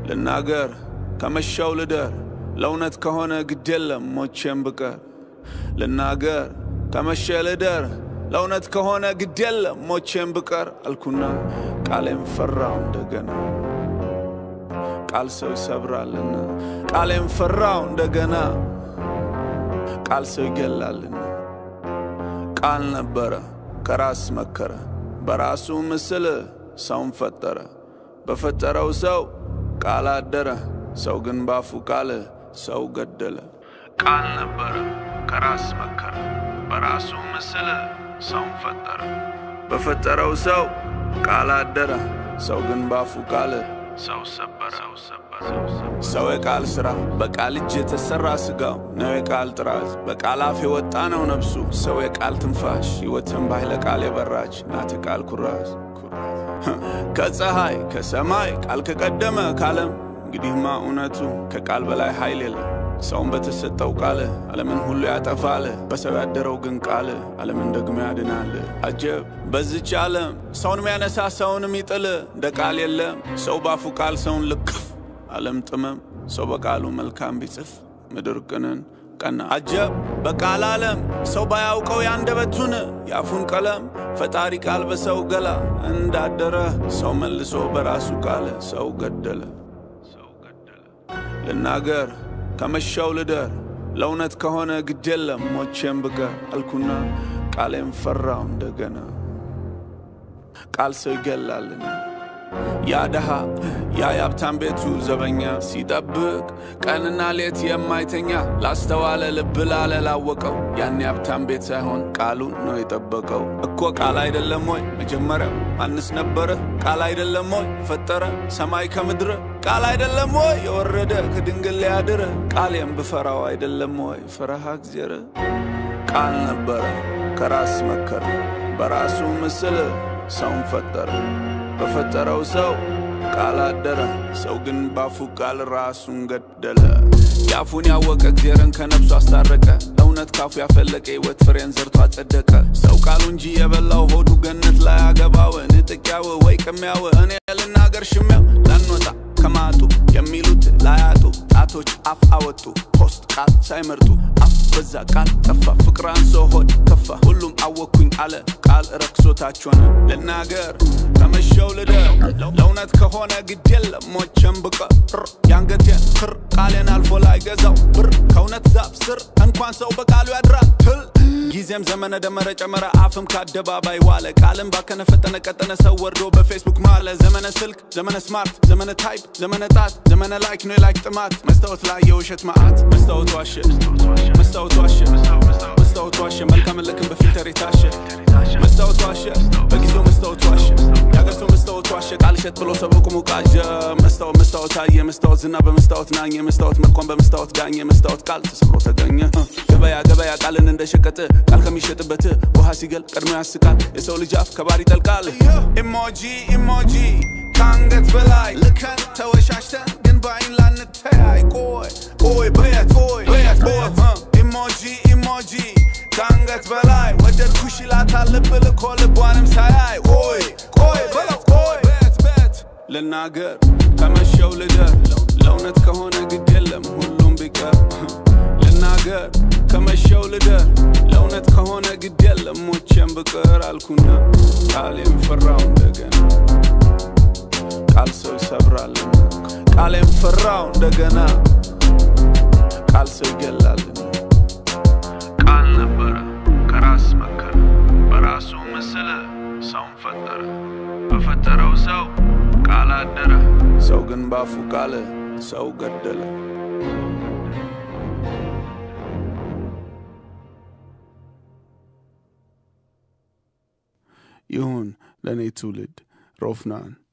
ልናገር ከመሻው ልደር ለእውነት ከሆነ ግድ የለም ሞቼም ብቀር ልናገር ከመሸ ልደር ለእውነት ከሆነ ግድ የለም ሞቼም ብቀር አልኩና ቃሌም ፈራው እንደገና ቃል ሰው ይሰብራልና ቃሌም ፈራው እንደገና ቃል ሰው ይገላልና ቃል ነበረ ከራስ መከረ በራሱ ምስል ሰውን ፈጠረ በፈጠረው ሰው ቃል አደረ ሰው ግን ባፉ ቃል ሰው ገደለ ቃል ነበረ ከራስ መከረ በራሱ ምስል ሰውን ፈጠረ በፈጠረው ሰው ቃል አደረ ሰው ግን ባፉ ቃል ሰው ሰበረ ሰው የቃል ሥራ በቃል እጅ የተሠራ ሥጋው ነው የቃል ጥራዝ በቃል አፍ የወጣ ነው ነፍሱ ሰው የቃል ትንፋሽ ሕይወትን ባሕለ ቃል የበራች ናት የቃል ኩራዝ ከፀሐይ ከሰማይ ቃል ከቀደመ ካለም እንግዲህማ እውነቱ ከቃል በላይ ኃይል የለም ሰውን በተሰጠው ቃል ዓለምን ሁሉ ያጠፋል በሰው ያደረው ግን ቃል ዓለምን ደግሞ ያድናል አጀብ በዚች ዓለም ሰውን የሚያነሳ ሰውን የሚጥል እንደ ቃል የለም ሰው ባፉ ቃል ሰውን ልክፍ ዓለም ጥመም ሰው በቃሉ መልካም ቢጽፍ ምድር ቅንን ቀና አጀብ በቃል ዓለም ሰው ባያውቀው ያንደበቱን የአፉን ቀለም ፈጣሪ ቃል በሰው ገላ እንዳደረ ሰው መልሶ በራሱ ቃል ሰው ገደለ ልናገር ከመሻው ልደር ለእውነት ከሆነ ግድ የለም ሞቼም ብቀር አልኩና ቃሌም ፈራው እንደገና ቃል ሰው ይገላልና ያ ድሃ ያ የሀብታም ቤቱ ዘበኛ ሲጠብቅ ቀንና ሌት የማይተኛ ላስተዋለ ልብ ላለ ላወቀው ያን የሀብታም ቤት ሳይሆን ቃሉን ነው የጠበቀው እኮ ቃል አይደለም ወይ መጀመሪያው ማንስ ነበረ ቃል አይደለም ወይ ፈጠረ ሰማይ ከምድር ቃል አይደለም ወይ የወረደ ከድንግል ሊያድር ቃሌም ብፈራው አይደለም ወይ ፈረሃ እግዚአብሔር ቃል ነበረ ከራስ መከረ በራሱ ምስል ሰውን ፈጠረ በፈጠረው ሰው ቃል አደረ ሰው ግን ባፉ ቃል ራሱን ገደለ የአፉን ያወቀ እግዚአብሔርን ከነፍሱ አስታረቀ እውነት ካፉ ያፈለቀ ሕይወት ፍሬን ዘርቶ አጸደቀ ሰው ቃሉ እንጂ የበላው ሆዱ ገነት ላይ አገባው ንጥቂያው ወይ ቅሚያው እኔ ልናገር ሽሚያው ላንወጣ ከማጡ የሚሉት ላያጡ ጣቶች አፍ አወጡ ፖስት ቃል ሳይመርጡ አፍ በዛ ቃል ጠፋ ፍቅር አንሶ ሆድ ከፋ ሁሉም አወኩኝ አለ ቃል ረክሶታች ሆነ ልናገር ከመሸው ልደር ለእውነት ከሆነ ግድ የለም ሞቼም ብቀር የአንገቴን ክር ቃሌን አልፎ ላይ ገዛው ብር ከእውነት ዛፍ ስር እንኳን ሰው በቃሉ ያድራል ትል ጊዜም ዘመነ ደመረ ጨመረ አፍም ከአደባባይ ዋለ ቃልም ባከነ ፈጠነ ቀጠነ ሰው ወርዶ በፌስቡክ ማለ ዘመነ ስልክ ዘመነ ስማርት ዘመነ ታይፕ ዘመነ ጣት ዘመነ ላይክ ነው የላይክ ጥማት መስታወት ላይ የውሸት መዓት መስታወት ዋሸ መስታወት ዋሸ መስታወት ዋሸ መልካም ልክም በፊልተር የታሸ መስታወት ዋሸ በጊዜው መስታወት ዋሸ የአገር ሰው መስታወት ዋሸ ቃል እሸት ብሎ ሰው ቁሙ ቃዠ መስታወት መስታወት አየ መስታወት ዝና በመስታወት ናኘ መስታወት መልኳን በመስታወት ዳኘ መስታወት ቃል ተሰብሮ ተገኘ ገበያ ገበያ ቃልን እንደ ሸቀጥ ቃል ከሚሸጥበት ውሃ ሲገል ቀድሞ ያስቃል የሰው ልጅ አፍ ከባር ይጠልቃል ኢሞጂ ኢሞጂ ከአንገት በላይ ልከን ተወሻሽተን ግን በአይን ላንተያይ ቆይ ቆይ በየት ቆይ በየት ቦት ኢሞጂ ኢሞጂ ከአንገት በላይ ወደድኩሽ ይላታል ልብ ልኮ ልቧንም ሳያይ ቆይ ቆይ በለው ቆይ በት በት ልናገር ከመሸው ልደር ለእውነት ከሆነ ግድ የለም ሁሉም ቢቀር ልናገር ከመሸው ልደር ለእውነት ከሆነ ግድ የለም ሞቼም ብቅር አልኩና ቃሌም ፈራው እንደገና ቃል ሰው ይሰብራልና ቃሌም ፈራው እንደገና ቃል ሰው ይገላልና ቃል ነበረ ከራስ መከረ በራሱ ምስል ሰውን ፈጠረ በፈጠረው ሰው ቃል አደረ ሰው ግን ባፉ ቃል ሰው ገደለ ይሁን ለእኔ ትውልድ ሮፍናን